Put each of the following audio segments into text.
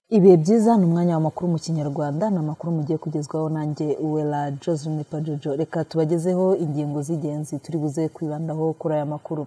ibihe byiza ni umwanya w'amakuru mu kinyarwanda ni amakuru mugiye kugezwaho nanjye uwera joseline pajojo reka tubagezeho ingingo z'ingenzi turi buze kwibandaho kuri aya makuru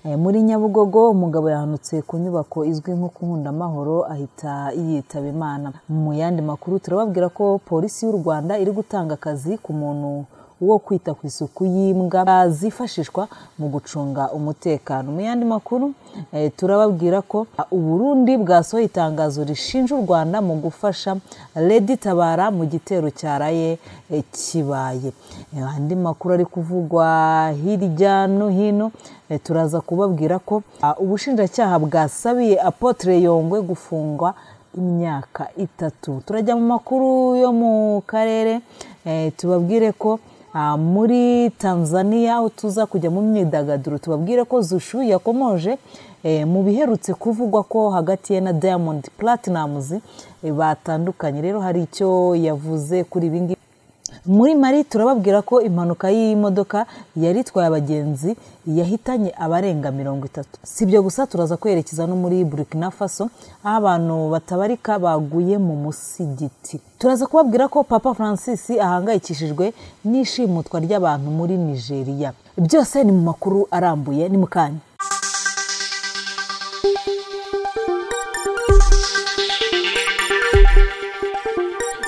Eh, muri nyabugogo umugabo yahanutse ku nyubako izwi nko kunkundamahoro ahita yitaba imana mu yandi makuru turababwira ko polisi y'u rwanda iri gutanga akazi ku muntu wo kwita ku isuku y'imbwa zifashishwa mu gucunga umutekano mu yandi makuru eh, turababwira ko u Burundi bwasohoye itangazo rishinja u Rwanda mu gufasha Lady Tabara mu gitero cyaraye eh, kibaye Eh, andi makuru ari kuvugwa hirya no hino eh, turaza kubabwira ko ah, ubushinjacyaha bwasabiye Apotre Yongwe gufungwa imyaka itatu turajya mu makuru yo mu karere eh, tubabwire ko ah, muri tanzania aho tuza kujya mu myidagaduro tubabwire ko zushu yakomoje eh, mu biherutse kuvugwa ko hagati ye na diamond platnumz eh, batandukanye rero hari icyo yavuze kuri ibi ngibi muri mari turababwira ko impanuka y'imodoka yari itwaye abagenzi yahitanye abarenga mirongo itatu si ibyo gusa turaza kwerekeza no muri burkina faso aho abantu batabarika baguye mu musigiti turaza kubabwira ko papa francis ahangayikishijwe n'ishimutwa ry'abantu muri nigeria byose ni mu makuru arambuye ni mu kanya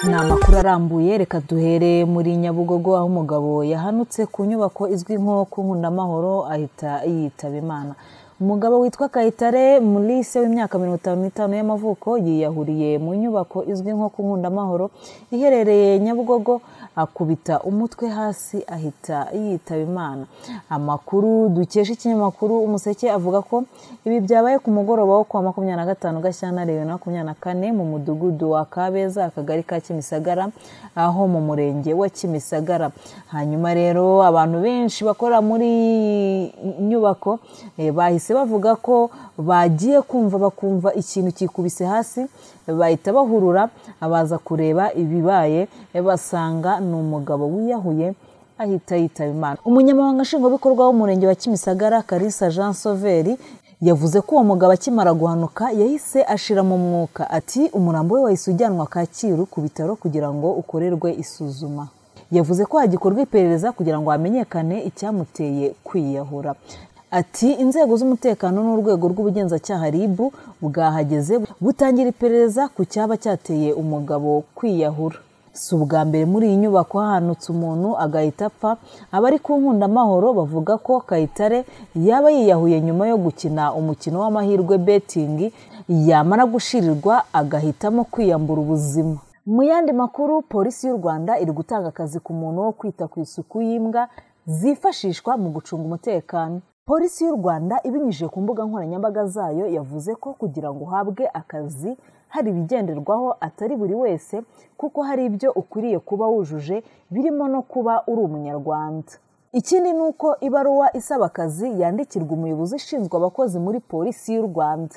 ni amakuru arambuye reka duhere muri nyabugogo aho umugabo yahanutse ku nyubako izwi nko ku nkundamahoro ahita yitaba imana umugabo witwa kayitare mulise w'imyaka mirongo itanu n'itanu y'amavuko yiyahuriye mu nyubako izwi nko ku nkundamahoro iherereye nyabugogo akubita umutwe hasi ahita yitaba imana amakuru dukesha ikinyamakuru umuseke avuga ko ibi byabaye ku mugoroba wo kuwa makumyabiri na gatanu gashyantare bibiri na makumyabiri na kane mu mudugudu wa kabeza akagari ka kimisagara aho mu murenge wa kimisagara hanyuma rero abantu benshi bakora muri iyi nyubako eh, bahise bavuga ko bagiye kumva bakumva ikintu kikubise hasi bahita bahurura baza kureba ibibaye eh, basanga ni umugabo wiyahuye ahita yitaba imana umunyamabanga nshingwabikorwa w'umurenge wa kimisagara karisa jean sauveri yavuze ko uwo mugabo akimara guhanuka yahise ashira mu mwuka ati umurambo we wahise ujyanwa kacyiru ku bitaro kugira ngo ukorerwe isuzuma yavuze ko hagikorwa iperereza kugira ngo hamenyekane icyamuteye kwiyahura ati inzego z'umutekano n'urwego rw'ubugenzacyaha rib bwahageze butangira iperereza ku cyaba cyateye umugabo kwiyahura si ubwa mbere muri iyi nyubako hahanutse umuntu agahita apfa abari ku nkundamahoro bavuga ko kayitare yaba yiyahuye nyuma yo gukina umukino w'amahirwe betingi yamara gushirirwa agahitamo kwiyambura ubuzima mu yandi makuru polisi y'u rwanda iri gutanga akazi ku muntu wo kwita ku isuku y'imbwa zifashishwa mu gucunga umutekano polisi y'u rwanda ibinyujije ku mbuga nkoranyambaga zayo yavuze ko kugira ngo uhabwe akazi hari ibigenderwaho atari buri wese kuko hari ibyo ukwiriye kuba wujuje birimo no kuba uri umunyarwanda ikindi ni uko ibaruwa isaba akazi yandikirwa umuyobozi ushinzwe abakozi muri polisi y'u rwanda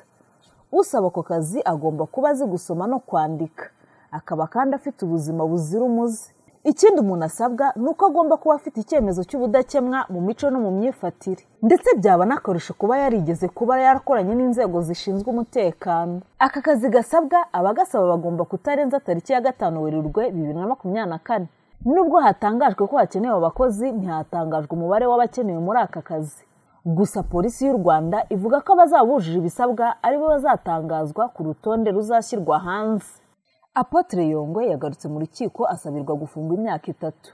usaba ako kazi agomba kuba azi gusoma no kwandika akaba kandi afite ubuzima buzira umuze ikindi umuntu asabwa ni uko agomba kuba afite icyemezo cy'ubudakemwa mu mico no mu myifatire ndetse byaba n'akarusho kuba yarigeze kuba yarakoranye n'inzego zishinzwe umutekano aka kazi gasabwa abagasaba bagomba kutarenza tariki ya gatanu werurwe bibiri na makumyabiri na kane nubwo hatangajwe ko hakenewe abakozi ntihatangajwe umubare w'abakenewe muri aka kazi gusa polisi y'u rwanda ivuga ko abazabujije ibisabwa aribo bazatangazwa ku rutonde ruzashyirwa hanze apotre yongwe yagarutse mu rukiko asabirwa gufungwa imyaka itatu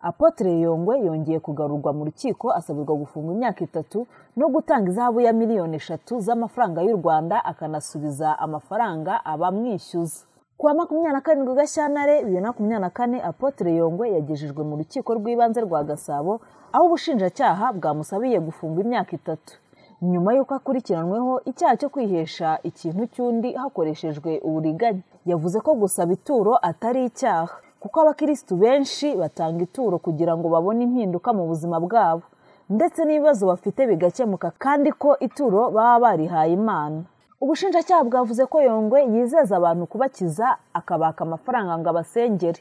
apotre yongwe yongeye kugarurwa mu rukiko asabirwa gufungwa imyaka itatu no gutanga izahabu ya miliyoni eshatu z'amafaranga y'u rwanda akanasubiza amafaranga abamwishyuza kuwa makumyabiri na karindwi gashyantare bibiri na makumyabiri na kane apotre yongwe yagejejwe mu rukiko rw'ibanze rwa gasabo aho ubushinjacyaha bwamusabiye gufungwa imyaka itatu nyuma y'uko akurikiranweho icyaha cyo kwihesha ikintu cy'undi hakoreshejwe uburiganya yavuze ko gusaba ituro atari icyaha kuko abakirisitu benshi batanga ituro kugira ngo babone impinduka mu buzima bwabo ndetse n'ibibazo bafite bigakemuka kandi ko ituro baba barihaye imana ubushinjacyaha bwavuze ko yongwe yizeza abantu kubakiza akabaka amafaranga ngo abasengere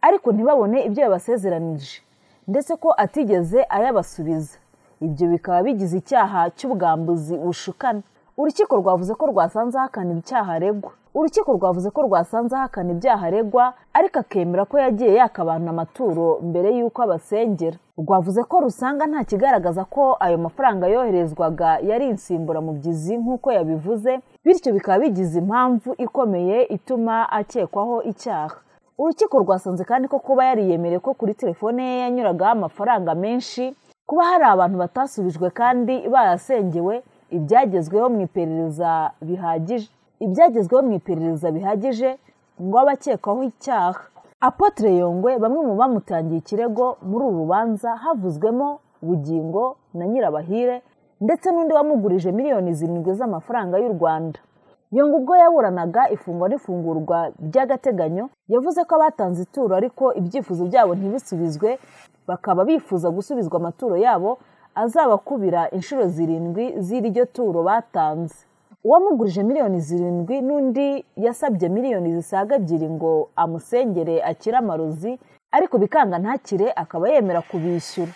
ariko ntibabone ibyo yabasezeranije ndetse ko atigeze ayabasubiza ibyo bikaba bigize icyaha cy'ubwambuzi bushukana urukiko rwavuze ko rwasanze ahakana icyaha aregwa urukiko rwavuze ko rwasanze ahakana ibyaha aregwa ariko akemera ko yagiye yaka abantu amaturo mbere y'uko abasengera rwavuze ko rusanga nta kigaragaza ko ayo mafaranga yoherezwaga yari insimburamubyizi nk'uko yabivuze bityo bikaba bigize impamvu ikomeye ituma akekwaho icyaha urukiko rwasanze kandi ko kuba yariyemereye ko kuri telefone ye yanyuragaho amafaranga menshi kuba hari abantu batasubijwe kandi bayasengewe ibyagezweho mu iperereza bihagije ibyagezweho mu iperereza bihagije ngo abakekwaho icyaha apotre yongwe bamwe mu bamutangiye ikirego muri uru rubanza havuzwemo bugingo na nyirabahire ndetse n'undi wamugurije miliyoni zirindwi z'amafaranga y'u rwanda yonga ubwo yaburanaga ifungwa n'ifungurwa by'agateganyo yavuze ko abatanze ituro ariko ibyifuzo byabo ntibisubizwe bakaba bifuza gusubizwa amaturo yabo azabakubira inshuro zirindwi z'iryo turo batanze uwamugurije miliyoni zirindwi n'undi yasabye miliyoni zisaga ebyiri ngo amusengere akire amarozi ariko bikanga ntakire akaba yemera kubishyura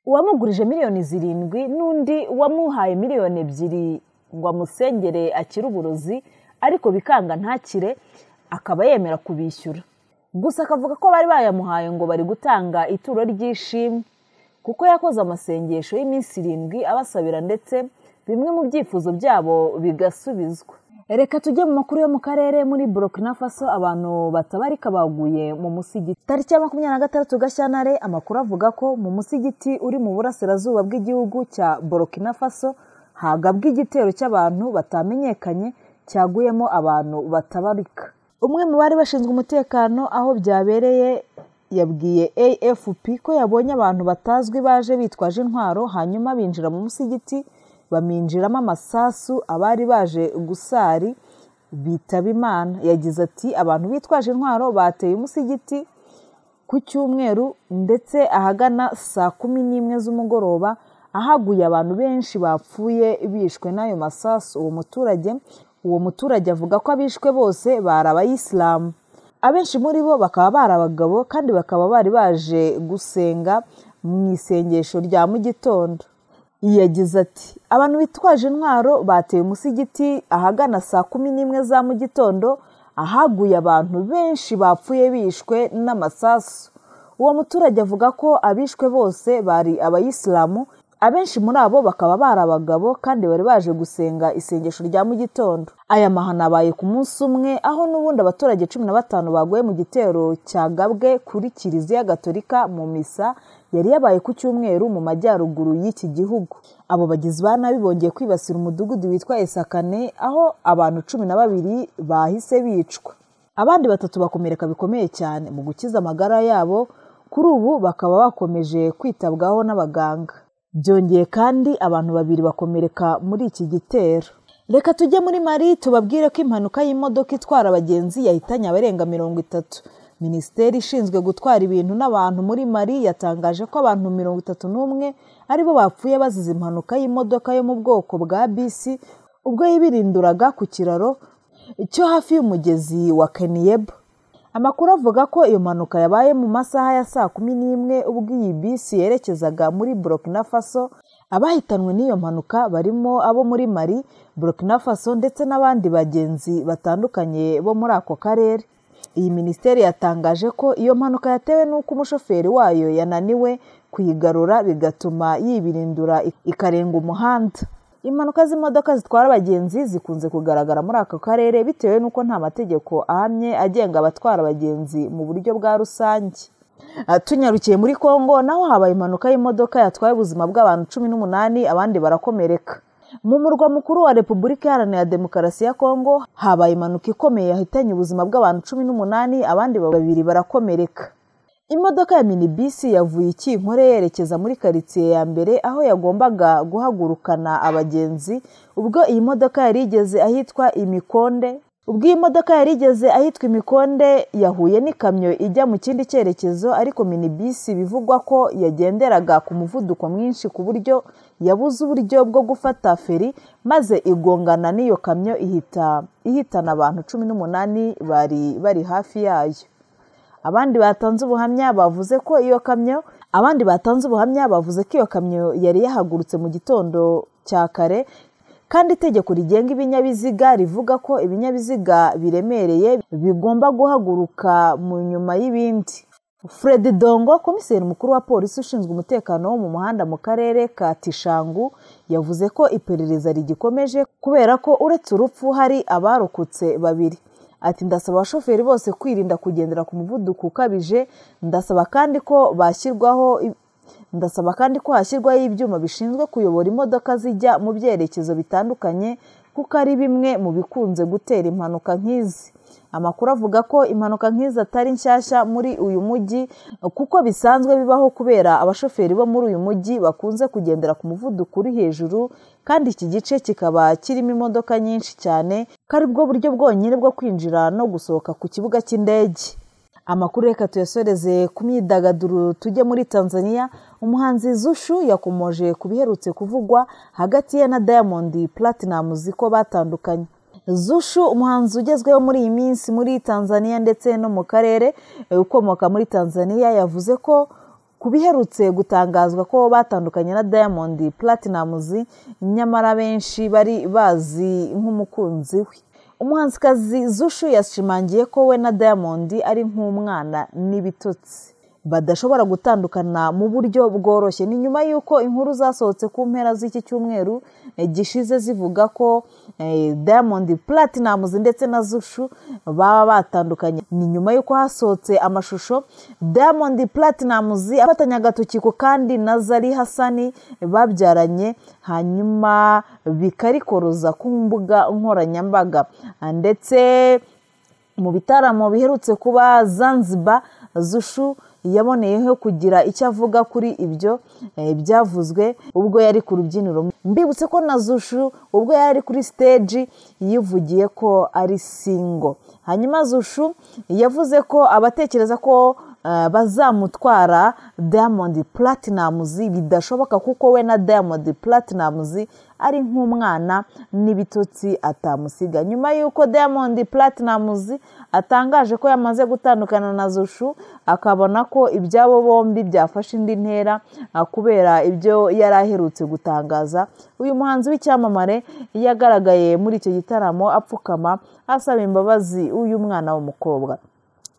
uwamugurije miliyoni zirindwi n'undi wamuhaye miliyoni ebyiri ngo amusengere akire uburozi ariko bikanga ntakire akaba yemera kubishyura gusa akavuga ko bari bayamuhaye ngo bari gutanga ituro ry'ishimwe kuko yakoze amasengesho y'iminsi irindwi abasabira ndetse bimwe mu byifuzo byabo bigasubizwa reka tujye mu makuru yo mu karere muri burokina faso abantu batabarika baguye mu musigiti tariki ya makumyabiri na gatandatu gashyantare amakuru avuga ko mu musigiti uri mu burasirazuba bw'igihugu cya burokina faso hagabwa igitero cy'abantu batamenyekanye cyaguyemo abantu batabarika umwe mu bari bashinzwe umutekano aho byabereye yabwiye afp ko yabonye abantu batazwi baje bitwaje intwaro hanyuma binjira mu musigiti baminjiramo amasasu abari baje gusari bitaba imana yagize ati abantu bitwaje intwaro bateye umusigiti ku cyumweru ndetse ahagana saa kumi n'imwe z'umugoroba ahaguye abantu benshi bapfuye bishwe n'ayo masasu uwo muturage uwo muturage avuga ko abishwe bose bari abayisilamu abenshi muri bo bakaba bari abagabo kandi bakaba bari baje gusenga mu isengesho rya mu gitondo yagize ati abantu bitwaje intwaro bateye umusigiti ahagana saa kumi n'imwe za mu gitondo ahaguye abantu benshi bapfuye bishwe n'amasasu uwo muturage avuga ko abishwe bose bari abayisilamu abenshi muri abo bakaba bari abagabo kandi bari baje gusenga isengesho rya mu gitondo aya mahano abaye ku munsi umwe aho n'ubundi abaturage cumi na batanu baguye mu gitero cyagabwe kuri kiliziya gatolika mu misa yari yabaye ku cyumweru mu majyaruguru y'iki gihugu abo bagizi ba nabi bongeye kwibasira umudugudu witwa esakane aho abantu cumi na babiri bahise bicwa abandi batatu bakomereka bikomeye cyane mu gukiza amagara yabo kuri ubu bakaba bakomeje kwitabwaho n'abaganga byongeye kandi abantu babiri bakomereka muri iki gitero reka tujye muri mari tubabwire ko impanuka y'imodoka itwara abagenzi yahitanye abarenga mirongo itatu minisiteri ishinzwe gutwara ibintu n'abantu muri mari yatangaje ko abantu mirongo itatu n'umwe aribo bapfuye bazize impanuka y'imodoka yo mu bwoko bwa bisi ubwo yibirinduraga ku kiraro cyo hafi y'umugezi wa keniyebo amakuru avuga ko iyo mpanuka yabaye mu masaha ya saa kumi n'imwe ubwo iyi bisi yerekezaga muri burokina faso abahitanwe n'iyo mpanuka barimo abo muri mari burokina faso ndetse n'abandi bagenzi batandukanye bo muri ako karere iyi minisiteri yatangaje ko iyo mpanuka yatewe n'uko umushoferi wayo yananiwe kuyigarura bigatuma yibirindura ikarenga umuhanda impanuka z'imodoka zitwara abagenzi zikunze kugaragara muri aka karere bitewe n'uko nta mategeko ahamye agenga abatwara abagenzi mu buryo bwa rusange tunyarukiye muri congo naho habaye impanuka y'imodoka yatwaye ubuzima bw'abantu cumi n'umunani abandi barakomereka mu murwa mukuru wa repubulika iharanira demokarasi ya congo habaye impanuka ikomeye yahitanye ubuzima bw'abantu cumi n'umunani abandi babiri barakomereka imodoka ya minibisi yavuye ikinkore yerekeza muri karitsiye ya mbere aho yagombaga guhagurukana abagenzi ubwo iyi modoka yari igeze ahitwa imikonde ubwo iyi modoka yari igeze ahitwa imikonde yahuye n'ikamyo ijya mu kindi cyerekezo ariko minibisi bivugwa ko yagenderaga ku muvuduko mwinshi ku buryo yabuze uburyo bwo gufata feri maze igongana n'iyo kamyo ihita ihitana abantu cumi n'umunani bari bari hafi yayo abandi batanze ubuhamya bavuze ko iyo kamyo abandi batanze ubuhamya bavuze ko iyo kamyo yari yahagurutse mu gitondo cya kare kandi itegeko rigenga ibinyabiziga rivuga ko ibinyabiziga biremereye bigomba guhaguruka mu nyuma y'ibindi fred dongo komiseri mukuru wa polisi ushinzwe umutekano wo mu muhanda mu karere ka tishangu yavuze ko iperereza rigikomeje kubera ko uretse urupfu hari abarokotse babiri ati ndasaba abashoferi bose kwirinda kugendera ku muvuduko ukabije ndasaba kandi ko bashyirwaho ndasaba kandi ko hashyirwaho ibyuma bishinzwe kuyobora imodoka zijya mu byerekezo bitandukanye kuko ari bimwe mu bikunze gutera impanuka nk'izi amakuru avuga ko impanuka nk'izi atari nshyashya muri uyu mujyi kuko bisanzwe bibaho kubera abashoferi bo muri uyu mujyi bakunze kugendera ku muvuduko uri hejuru kandi iki gice kikaba kirimo imodoka nyinshi cyane ko aribwo buryo bwonyine bwo kwinjira no gusohoka ku kibuga cy'indege amakuru reka tuyasoreze ku myidagaduro tujye muri tanzania umuhanzi zushu yakomoje ku biherutse kuvugwa hagati ye na diamond platinamuzi ko batandukanye zushu umuhanzi ugezweho muri iyi minsi muri tanzania ndetse no mu karere ukomoka muri tanzania yavuze ko ku biherutse gutangazwa ko batandukanye na diamond platinamuzi nyamara benshi bari bazi nk'umukunzi we umuhanzikazi zushu yashimangiye ko we na diamond ari nk'umwana n'ibitotsi badashobora gutandukana mu buryo bworoshye ni nyuma y'uko inkuru zasohotse ku mpera z'iki cyumweru gishize zivuga ko diamond platinamuzi ndetse na zushu baba batandukanye ni nyuma y'uko hasohotse amashusho diamond platinamuzi afatanya agatokiko kandi na zari hasani babyaranye hanyuma bikarikoroza ku mbuga nkoranyambaga ndetse mu bitaramo biherutse kuba zanzibar zushu yaboneyeho kugira icyo avuga kuri ibyo byavuzwe ubwo yari ku rubyiniro mbibutse ko na zushu ubwo yari kuri siteji yivugiye ko ari singo hanyuma zushu yavuze ko abatekereza ko bazamutwara diamond platinamuzi bidashoboka kuko we na diamond platinamuzi ari nk'umwana n'ibitotsi atamusiga nyuma y'uko diamond platinamuzi atangaje ko yamaze gutandukana na zushu akabona ko ibyabo bombi byafashe indi ntera kubera ibyo yari aherutse gutangaza uyu muhanzi w'icyamamare yagaragaye muri icyo gitaramo apfukama asaba imbabazi uyu mwana w'umukobwa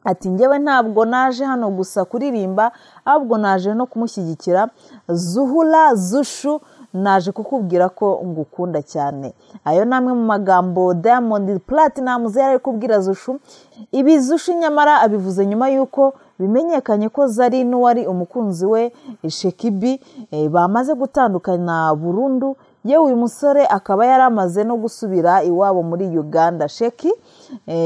ati ngewe ntabwo naje hano gusa kuririmba ahubwo naje no kumushyigikira zuhura zushu naje kukubwira ko ngukunda cyane ayo ni amwe mu magambo diamond platinamu zari ari kubwira zushu ibi zushu nyamara abivuze nyuma y'uko bimenyekanye ko zari n'uwari umukunzi we shekibi bamaze gutandukana burundu yewe uyu musore akaba yari amaze no gusubira iwabo muri uganda sheki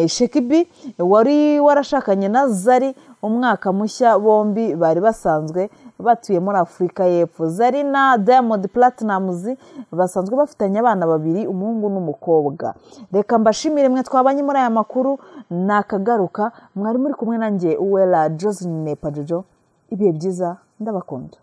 shekibi wari warashakanye na zari umwaka mushya bombi bari basanzwe batuye muri afurika y'epfo zari na diamond platinamuzi basanzwe bafitanye abana babiri umuhungu n'umukobwa reka mbashimire mwe twabanye muri aya makuru nakagaruka mwari muri kumwe nanjye uwera josephine pajojo ibihe byiza ndabakunda